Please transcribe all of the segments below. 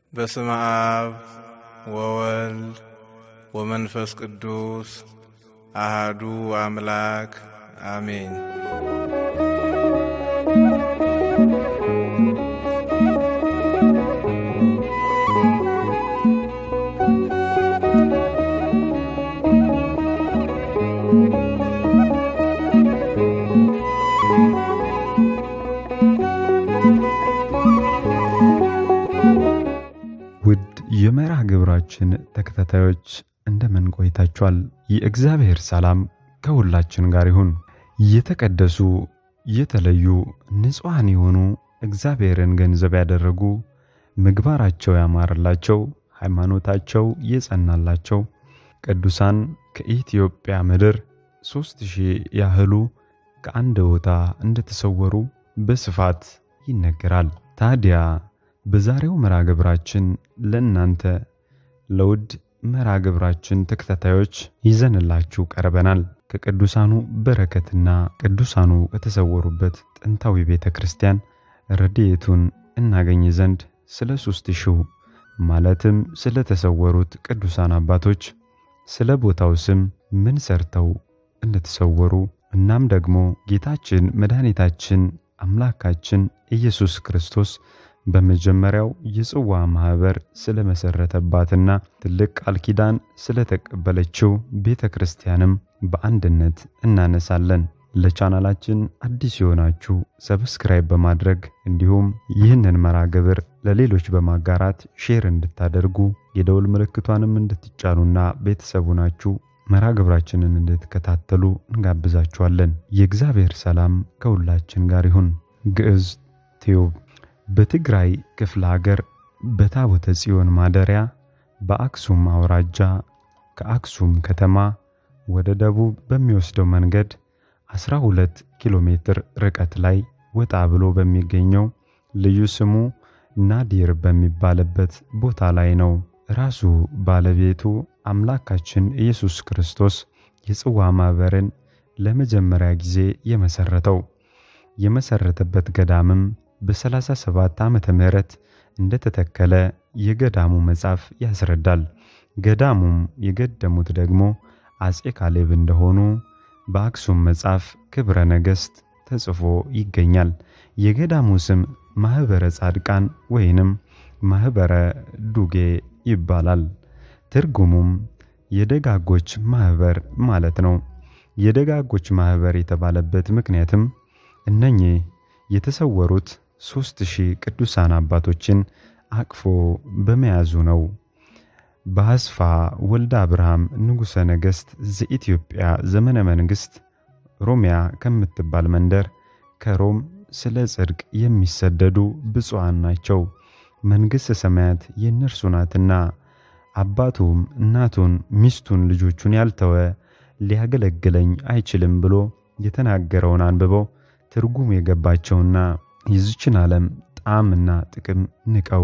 በስመ አብ ወወልድ ወመንፈስ ቅዱስ አሃዱ አምላክ አሜን። ውድ የመርሃ ግብራችን ተከታታዮች እንደምን ቆይታችኋል? የእግዚአብሔር ሰላም ከሁላችን ጋር ይሁን። የተቀደሱ የተለዩ ንጹሐን የሆኑ እግዚአብሔርን ገንዘብ ያደረጉ ምግባራቸው ያማረላቸው ሃይማኖታቸው የጸናላቸው ቅዱሳን ከኢትዮጵያ ምድር ሦስት ሺህ ያህሉ ከአንድ ቦታ እንደተሰወሩ በስፋት ይነገራል። ታዲያ በዛሬው መርሃ ግብራችን ለእናንተ ለውድ መርሃ ግብራችን ተከታታዮች ይዘንላችሁ ቀርበናል። ከቅዱሳኑ በረከትና ቅዱሳኑ ከተሰወሩበት ጥንታዊ ቤተ ክርስቲያን ረድኤቱን እናገኝ ዘንድ ስለ ሦስት ሺው ማለትም ስለ ተሰወሩት ቅዱሳን አባቶች ስለ ቦታው ስም ምን ሰርተው እንደተሰወሩ እናም ደግሞ ጌታችን መድኃኒታችን አምላካችን ኢየሱስ ክርስቶስ በመጀመሪያው የጽዋ ማኅበር ስለ መሠረተባትና ትልቅ ቃል ኪዳን ስለተቀበለችው ቤተ ክርስቲያንም በአንድነት እናነሳለን። ለቻናላችን አዲስ የሆናችሁ ሰብስክራይብ በማድረግ እንዲሁም ይህንን መርሃ ግብር ለሌሎች በማጋራት ሼር እንድታደርጉ የደውል ምልክቷንም እንድትጫኑና ቤተሰቡ ናችሁ መርሃ ግብራችንን እንድትከታተሉ እንጋብዛችኋለን። የእግዚአብሔር ሰላም ከሁላችን ጋር ይሁን። ግዕዝ ቲዩብ በትግራይ ክፍለ ሀገር በታቦተ ጽዮን ማደሪያ በአክሱም አውራጃ ከአክሱም ከተማ ወደ ደቡብ በሚወስደው መንገድ 12 ኪሎ ሜትር ርቀት ላይ ወጣ ብሎ በሚገኘው ልዩ ስሙ ናዲር በሚባልበት ቦታ ላይ ነው። ራሱ ባለቤቱ አምላካችን ኢየሱስ ክርስቶስ የጽዋ ማኅበርን ለመጀመሪያ ጊዜ የመሠረተው የመሠረተበት ገዳምም በ37 ዓመተ ምህረት እንደተተከለ የገዳሙ መጽሐፍ ያስረዳል። ገዳሙም የገደሙት ደግሞ አጼ ካሌብ እንደሆኑ በአክሱም መጽሐፍ ክብረ ነገሥት ተጽፎ ይገኛል። የገዳሙ ስም ማኅበረ ጻድቃን ወይንም ማኅበረ ዱጌ ይባላል። ትርጉሙም የደጋጎች ማኅበር ማለት ነው። የደጋጎች ማኅበር የተባለበት ምክንያትም እነኚህ የተሰወሩት ሦስት ሺህ ቅዱሳን አባቶችን አቅፎ በመያዙ ነው። በአስፋ ወልደ አብርሃም ንጉሠ ነገሥት ዘኢትዮጵያ ዘመነ መንግሥት ሮሚያ ከምትባል መንደር ከሮም ስለ ጽድቅ የሚሰደዱ ብፁዓን ናቸው፣ መንግሥተ ሰማያት የእነርሱ ናትና፣ አባቱም እናቱን ሚስቱን ልጆቹን ያልተወ ሊያገለግለኝ አይችልም ብሎ የተናገረውን አንብበው ትርጉም የገባቸውና የዚችን ዓለም ጣዕምና ጥቅም ንቀው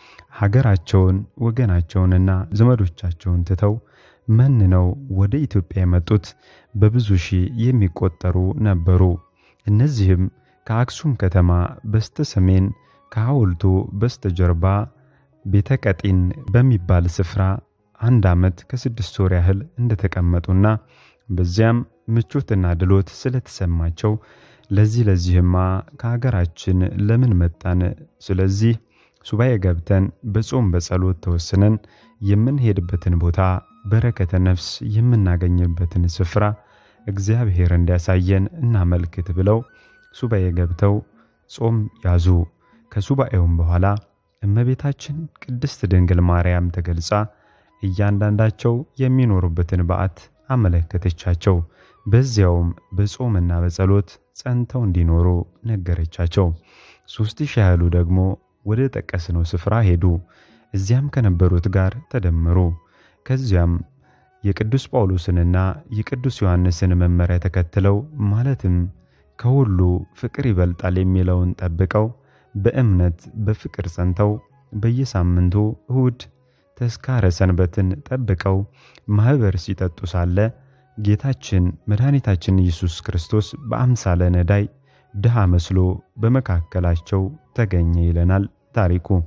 ሀገራቸውን ወገናቸውንና ዘመዶቻቸውን ትተው መንነው ወደ ኢትዮጵያ የመጡት በብዙ ሺህ የሚቆጠሩ ነበሩ። እነዚህም ከአክሱም ከተማ በስተ ሰሜን ከሐውልቱ በስተጀርባ ቤተ ቀጢን በሚባል ስፍራ አንድ ዓመት ከስድስት ወር ያህል እንደተቀመጡና በዚያም ምቾትና ድሎት ስለተሰማቸው ለዚህ ለዚህማ ከሀገራችን ለምን መጣን? ስለዚህ ሱባኤ ገብተን በጾም በጸሎት ተወስነን የምንሄድበትን ቦታ በረከተ ነፍስ የምናገኝበትን ስፍራ እግዚአብሔር እንዲያሳየን እናመልክት ብለው ሱባኤ ገብተው ጾም ያዙ። ከሱባኤውም በኋላ እመቤታችን ቅድስት ድንግል ማርያም ተገልጻ እያንዳንዳቸው የሚኖሩበትን በዓት አመለከተቻቸው። በዚያውም በጾምና በጸሎት ጸንተው እንዲኖሩ ነገረቻቸው። ሦስት ሺህ ያህሉ ደግሞ ወደ ጠቀስነው ስፍራ ሄዱ። እዚያም ከነበሩት ጋር ተደመሩ። ከዚያም የቅዱስ ጳውሎስንና የቅዱስ ዮሐንስን መመሪያ ተከትለው ማለትም ከሁሉ ፍቅር ይበልጣል የሚለውን ጠብቀው በእምነት በፍቅር ጸንተው በየሳምንቱ እሁድ ተስካረ ሰንበትን ጠብቀው ማኅበር ሲጠጡ ሳለ ጌታችን መድኃኒታችን ኢየሱስ ክርስቶስ በአምሳለ ነዳይ ድሃ መስሎ በመካከላቸው ተገኘ ይለናል ታሪኩ።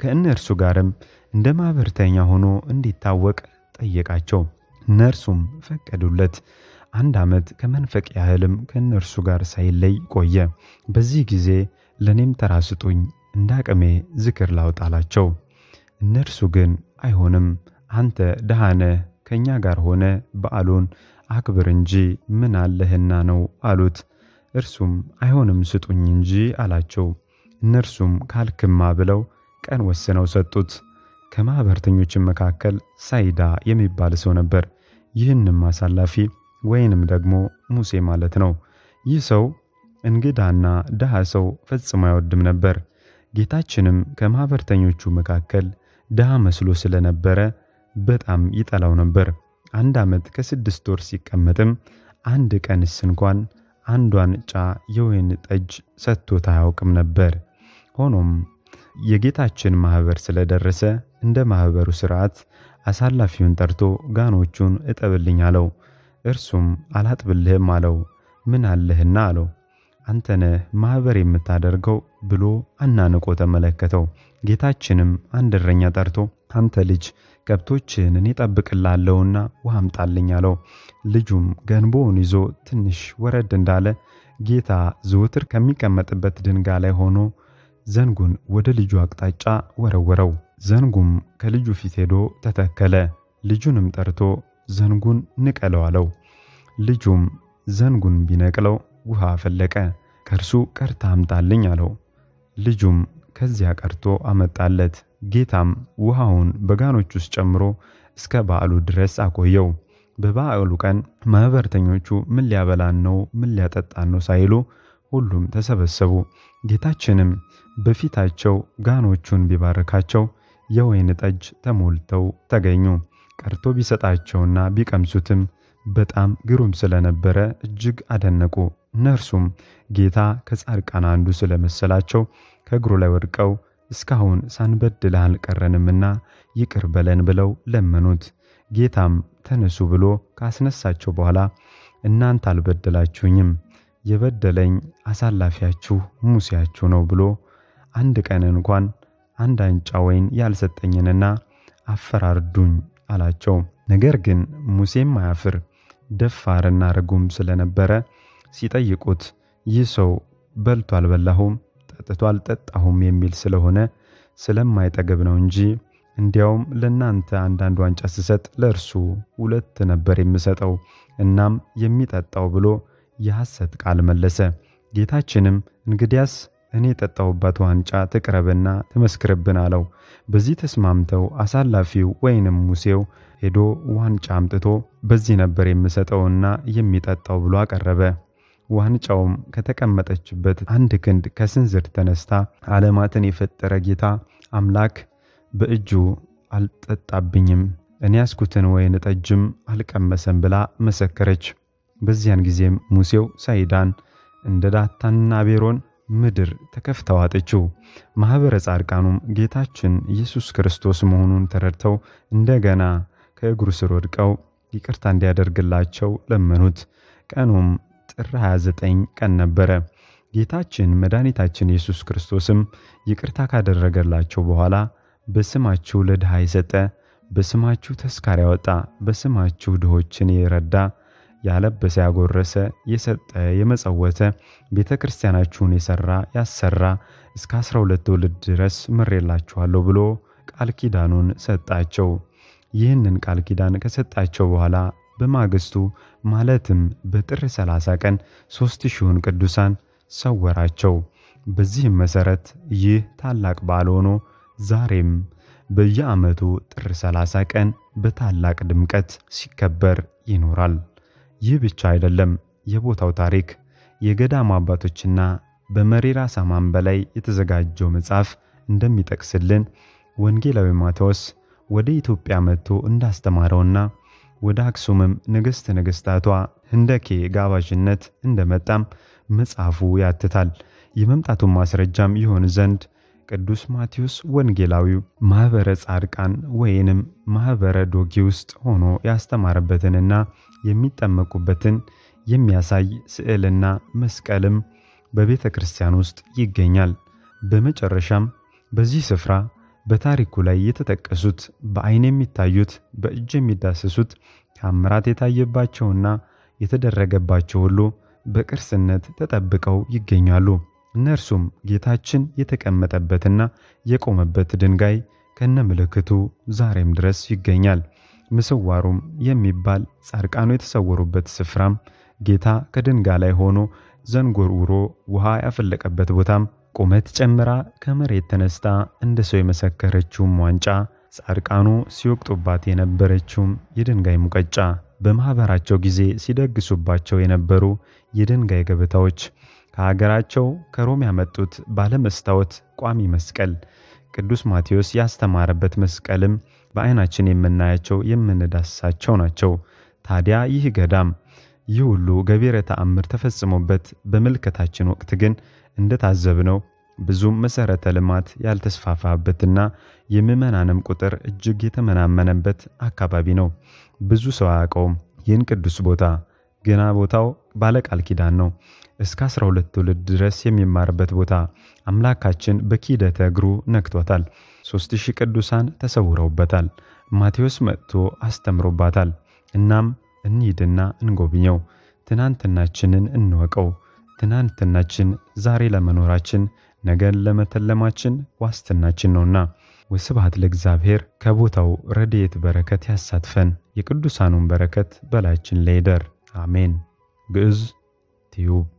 ከእነርሱ ጋርም እንደ ማኅበርተኛ ሆኖ እንዲታወቅ ጠየቃቸው። እነርሱም ፈቀዱለት። አንድ ዓመት ከመንፈቅ ያህልም ከእነርሱ ጋር ሳይለይ ቆየ። በዚህ ጊዜ ለእኔም ተራ ስጡኝ፣ እንደ አቅሜ ዝክር ላውጣላቸው። እነርሱ ግን አይሆንም፣ አንተ ድሃ ነህ፣ ከእኛ ጋር ሆነ በዓሉን አክብር እንጂ ምን አለህና ነው አሉት። እርሱም አይሆንም ስጡኝ እንጂ አላቸው። እነርሱም ካልክማ ብለው ቀን ወስነው ሰጡት። ከማኅበርተኞችም መካከል ሳይዳ የሚባል ሰው ነበር። ይህንም አሳላፊ ወይንም ደግሞ ሙሴ ማለት ነው። ይህ ሰው እንግዳና ድሃ ሰው ፈጽሞ አይወድም ነበር። ጌታችንም ከማኅበርተኞቹ መካከል ድሃ መስሎ ስለነበረ በጣም ይጠላው ነበር። አንድ ዓመት ከስድስት ወር ሲቀመጥም አንድ ቀንስ እንኳን አንዷን ጫ የወይን ጠጅ ሰጥቶት አያውቅም ነበር። ሆኖም የጌታችን ማኅበር ስለደረሰ እንደ ማኅበሩ ሥርዓት አሳላፊውን ጠርቶ ጋኖቹን እጠብልኝ አለው። እርሱም አላጥብልህም አለው። ምን አለህና አለው። አንተ ነህ ማኅበር የምታደርገው ብሎ አናንቆ ተመለከተው። ጌታችንም አንድ እረኛ ጠርቶ አንተ ልጅ ከብቶችን እኔ እጠብቅልሃለሁና ውሃ አምጣልኝ አለው። ልጁም ገንቦውን ይዞ ትንሽ ወረድ እንዳለ ጌታ ዘወትር ከሚቀመጥበት ድንጋይ ላይ ሆኖ ዘንጉን ወደ ልጁ አቅጣጫ ወረወረው። ዘንጉም ከልጁ ፊት ሄዶ ተተከለ። ልጁንም ጠርቶ ዘንጉን ንቀለው አለው። ልጁም ዘንጉን ቢነቅለው ውሃ ፈለቀ። ከእርሱ ቀርታ አምጣልኝ አለው። ልጁም ከዚያ ቀርቶ አመጣለት። ጌታም ውሃውን በጋኖች ውስጥ ጨምሮ እስከ በዓሉ ድረስ አቆየው። በበዓሉ ቀን ማኅበርተኞቹ ምን ሊያበላን ነው፣ ምን ሊያጠጣን ነው ሳይሉ ሁሉም ተሰበሰቡ። ጌታችንም በፊታቸው ጋኖቹን ቢባርካቸው የወይን ጠጅ ተሞልተው ተገኙ። ቀርቶ ቢሰጣቸውና ቢቀምሱትም በጣም ግሩም ስለነበረ እጅግ አደነቁ። እነርሱም ጌታ ከጻድቃን አንዱ ስለመሰላቸው ከእግሩ ላይ ወድቀው እስካሁን ሳንበድልህ አልቀረንምና ይቅር በለን ብለው ለመኑት። ጌታም ተነሱ ብሎ ካስነሳቸው በኋላ እናንተ አልበደላችሁኝም፣ የበደለኝ አሳላፊያችሁ ሙሴያችሁ ነው ብሎ አንድ ቀን እንኳን አንድ አንጫ ወይን ያልሰጠኝንና አፈራርዱኝ አላቸው። ነገር ግን ሙሴም አያፍር ደፋርና ርጉም ስለነበረ ሲጠይቁት ይህ ሰው በልቶ አልበላሁም፣ ጠጥቶ አልጠጣሁም የሚል ስለሆነ ስለማይጠግብ ነው እንጂ እንዲያውም ለእናንተ አንዳንድ ዋንጫ ስሰጥ ለእርሱ ሁለት ነበር የምሰጠው፣ እናም የሚጠጣው ብሎ የሐሰት ቃል መለሰ። ጌታችንም እንግዲያስ እኔ የጠጣሁባት ዋንጫ ትቅረብና ትመስክርብን አለው። በዚህ ተስማምተው አሳላፊው ወይንም ሙሴው ሄዶ ዋንጫ አምጥቶ በዚህ ነበር የምሰጠውና የሚጠጣው ብሎ አቀረበ። ዋንጫውም ከተቀመጠችበት አንድ ክንድ ከስንዝር ተነስታ ዓለማትን የፈጠረ ጌታ አምላክ በእጁ አልጠጣብኝም፣ እኔ ያስኩትን ወይን ጠጅም አልቀመሰም ብላ መሰከረች። በዚያን ጊዜም ሙሴው ሳይዳን እንደ ዳታንና አቤሮን ምድር ተከፍታ ዋጠችው። ማኅበረ ጻድቃኑም ጌታችን ኢየሱስ ክርስቶስ መሆኑን ተረድተው እንደገና ከእግሩ ስር ወድቀው ይቅርታ እንዲያደርግላቸው ለመኑት። ቀኑም ጥር 29 ቀን ነበረ። ጌታችን መድኃኒታችን ኢየሱስ ክርስቶስም ይቅርታ ካደረገላቸው በኋላ በስማችሁ ለድሃ የሰጠ፣ በስማችሁ ተስካር ያወጣ፣ በስማችሁ ድሆችን የረዳ ያለበሰ ያጎረሰ የሰጠ የመጸወተ ቤተ ክርስቲያናችሁን የሠራ ያሰራ እስከ አስራ ሁለት ትውልድ ድረስ ምሬላችኋለሁ ብሎ ቃል ኪዳኑን ሰጣቸው። ይህንን ቃል ኪዳን ከሰጣቸው በኋላ በማግስቱ ማለትም በጥር 30 ቀን ሦስት ሺውን ቅዱሳን ሰወራቸው። በዚህም መሠረት ይህ ታላቅ በዓል ሆኖ ዛሬም በየዓመቱ ጥር 30 ቀን በታላቅ ድምቀት ሲከበር ይኖራል። ይህ ብቻ አይደለም። የቦታው ታሪክ የገዳሙ አባቶችና በመሪራ ሳማን በላይ የተዘጋጀው መጽሐፍ እንደሚጠቅስልን ወንጌላዊ ማቴዎስ ወደ ኢትዮጵያ መጥቶ እንዳስተማረውና ወደ አክሱምም ንግሥት ነገሥታቷ ህንደኬ ጋባዥነት እንደመጣም መጽሐፉ ያትታል። የመምጣቱን ማስረጃም ይሆን ዘንድ ቅዱስ ማቴዎስ ወንጌላዊው ማኅበረ ጻድቃን ወይንም ማኅበረ ዶጊ ውስጥ ሆኖ ያስተማረበትንና የሚጠመቁበትን የሚያሳይ ስዕልና መስቀልም በቤተ ክርስቲያን ውስጥ ይገኛል። በመጨረሻም በዚህ ስፍራ በታሪኩ ላይ የተጠቀሱት በዓይን የሚታዩት በእጅ የሚዳሰሱት ተአምራት የታየባቸውና የተደረገባቸው ሁሉ በቅርስነት ተጠብቀው ይገኛሉ። እነርሱም ጌታችን የተቀመጠበትና የቆመበት ድንጋይ ከነ ምልክቱ ዛሬም ድረስ ይገኛል። ምስዋሩም የሚባል ጻድቃኑ የተሰወሩበት ስፍራም ጌታ ከድንጋይ ላይ ሆኖ ዘንጎርውሮ ውሃ ያፈለቀበት ቦታም ቁመት ጨምራ ከመሬት ተነስታ እንደ ሰው የመሰከረችውም ዋንጫ ጻድቃኑ ሲወቅጡባት የነበረችውም የድንጋይ ሙቀጫ በማኅበራቸው ጊዜ ሲደግሱባቸው የነበሩ የድንጋይ ገበታዎች ከሀገራቸው ከሮም ያመጡት ባለመስታወት ቋሚ መስቀል ቅዱስ ማቴዎስ ያስተማረበት መስቀልም በዓይናችን የምናያቸው የምንዳስሳቸው ናቸው። ታዲያ ይህ ገዳም ይህ ሁሉ ገቢረ ተአምር ተፈጽሞበት በምልከታችን ወቅት ግን እንደታዘብነው ብዙም መሠረተ ልማት ያልተስፋፋበትና የምዕመናንም ቁጥር እጅግ የተመናመነበት አካባቢ ነው። ብዙ ሰው አያውቀውም ይህን ቅዱስ ቦታ። ግና ቦታው ባለቃል ኪዳን ነው። እስከ 12 ትውልድ ድረስ የሚማርበት ቦታ አምላካችን በኪደተ እግሩ ነክቶታል። ሦስት ሺህ ቅዱሳን ተሰውረውበታል። ማቴዎስ መጥቶ አስተምሮባታል። እናም እንሂድና እንጎብኘው። ትናንትናችንን እንወቀው። ትናንትናችን ዛሬ ለመኖራችን ነገን ለመተለማችን ዋስትናችን ነውና። ወስብሐት ለእግዚአብሔር። ከቦታው ረድኤት በረከት ያሳትፈን። የቅዱሳኑን በረከት በላያችን ላይ ይደር። አሜን። ግዕዝ ቲዩብ